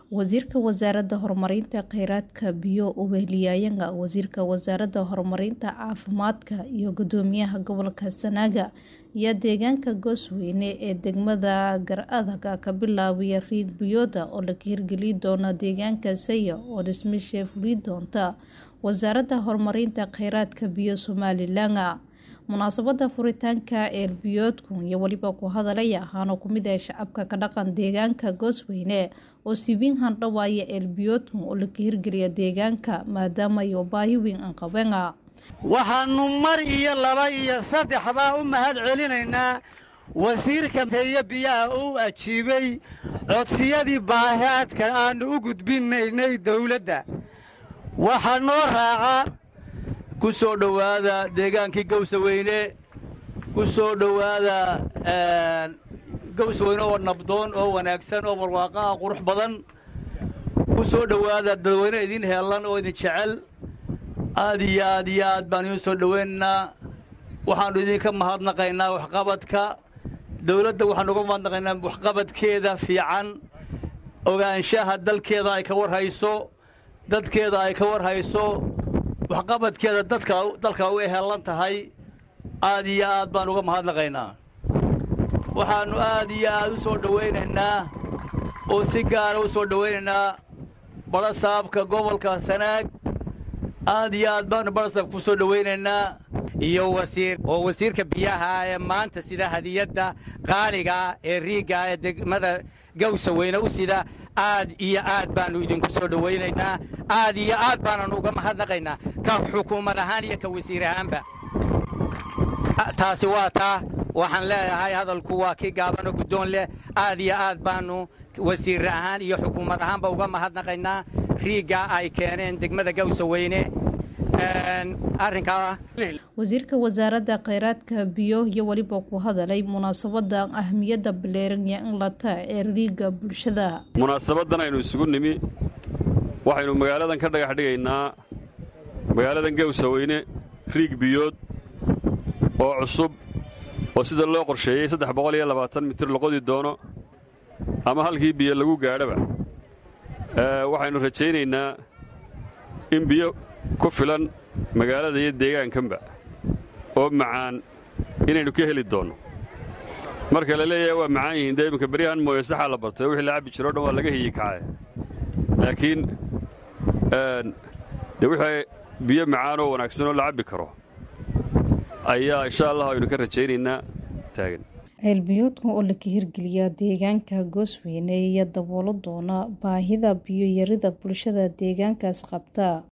Wasiirka Wasaaradda Horumarinta Kheyraadka Biyo Uweliyayaasha Wasiirka Wasaaradda Horumarinta Caafimaadka iyo Guddoomiyaha Gobolka Sanaag ayaa deegaanka Goosweyne ee degmada Gar-adag ka bilaabay riig biyood oo laga hirgelin doono deegaanka Saya oo dhismaheeda fuli doonta Wasaaradda Horumarinta Kheyraadka Biyo Somalilan. Munaasabadda furitaanka eel biyoodka iyo weliba ku hadalaya waxaana ku mid ah shacabka ka dhaqan deegaanka Goosweyne oo si weyn handhawaaya eel biyoodka oo laga hirgeliyo deegaanka maadaama ay baahi weyn qabeen. waxaannu mar iyo laba iyo saddexbaa u mahad celinaynaa wasiirka iyo biyaha uu ajiibay codsiyadii baahaadka aannu u gudbinaynay dawladda waxaa noo raaca ku soo dhowaada deegaankii gawsaweyne ku soo dhowaada gawsaweyne oo nabdoon oo wanaagsan oo barwaaqo ah qurux badan ku soo dhowaada dadweyne idin heellan oo idin jecel aad iyo aad iyo aad baan idiin soo dhowaynaynaa waxaannu idinka mahadnaqaynaa waxqabadka dawladda waxaannu uga mahadnaqaynaa waxqabadkeeda fiican ogaanshaha dalkeeda ay ka war hayso dadkeeda ay ka war hayso waxqabadkeeda dadka dalka u ehellan tahay aad iyo aad baan uga mahadnaqaynaa waxaannu aad iyo aad u soo dhowaynaynaa oo si gaara u soo dhowaynaynaa badhasaabka gobolka sanaag aad iyo aad baannu badhasaabka ku soo dhowaynaynaa iyo wasiir oo wasiirka biyaha ee maanta sida hadiyadda qaaliga ee riigga ee degmada gawsaweyne u sida aad iyo aad baannu idinku soo dhowaynaynaa aad iyo aad baananu uga mahadnaqaynaa ka xukuumad ahaan iyo ka wasiir ahaanba taasi waa taa waxaan leeyahay hadalku waa kii gaabanoo guddoon leh aad iyo aad baannu wasiir ahaan iyo xukuumad ahaanba uga mahadnaqaynaa riigga ay keeneen degmada gawsaweyne arrinkaa wasiirka wasaaradda kheyraadka biyo iyo weliba ku hadalay munaasabadda ahmiyadda baleeranya in lata ee riigga bulshada munaasabaddan aynu isugu nimi waxaynu magaaladan ka dhagax dhigaynaa magaaladan gawsaweyne riig biyood oo cusub oo sida loo qorsheeyey saddex boqol iyo labaatan mitir loqodi doono ama halkii biyo lagu gaadhaba waxaynu rajaynaynaa in biyo ku filan magaalada iyo deegaankanba oo macaan inaynu ka heli doonno marka la leeyahay waa macaan yihiin dee iminka beryahan mooye saxaa la bartay wixii la cabbi jiro o dhan waa laga hiyi kacay laakiin dee wixii biyo macaan oo wanaagsan oo la cabbi karo ayaa insha allah aynu ka rajaynaynaa taagan ceelbiyoodka oo laga hirgeliya deegaanka goosweyne iyo daboolo doona baahida biyo yarida bulshada deegaankaas qabta